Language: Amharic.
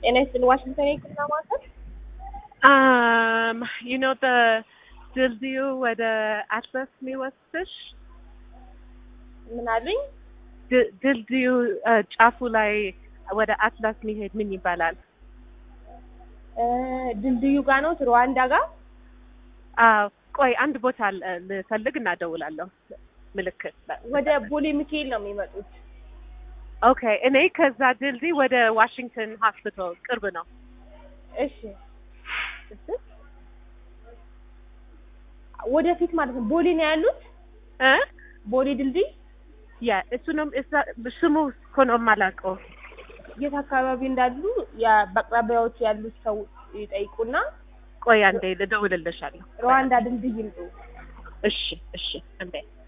ጤና ይስጥልኝ ዋሽንግተን የህክምና ማዕከል Um, you know the ድልድዩ ወደ አትላስ የሚወስድሽ ምን አሉኝ? ድ- ድልድዩ እ፣ ጫፉ ላይ ወደ አትላስ የሚሄድ ምን ይባላል? እ፣ ድልድዩ ጋር ነው ሩዋንዳ ጋር አዎ፣ ቆይ አንድ ቦታ ል- ልፈልግ እና እደውላለሁ። ምልክት ወደ ቦሌ ሚካኤል ነው የሚመጡት። ኦኬ። እኔ ከዛ ድልድይ ወደ ዋሽንግተን ሆስፒታል ቅርብ ነው። እሺ ወደፊት ማለት ነው። ቦሌ ነው ያሉት። እ ቦሌ ድልድይ ያ እሱንም እዛ- ስሙ እኮ ነው የማላውቀው። የት አካባቢ እንዳሉ ያ በአቅራቢያዎች ያሉት ሰው ይጠይቁና ቆይ አንዴ ልደውልልሻለሁ። ሩዋንዳ ድልድይ ይምጡ። እሺ፣ እሺ፣ እንዴ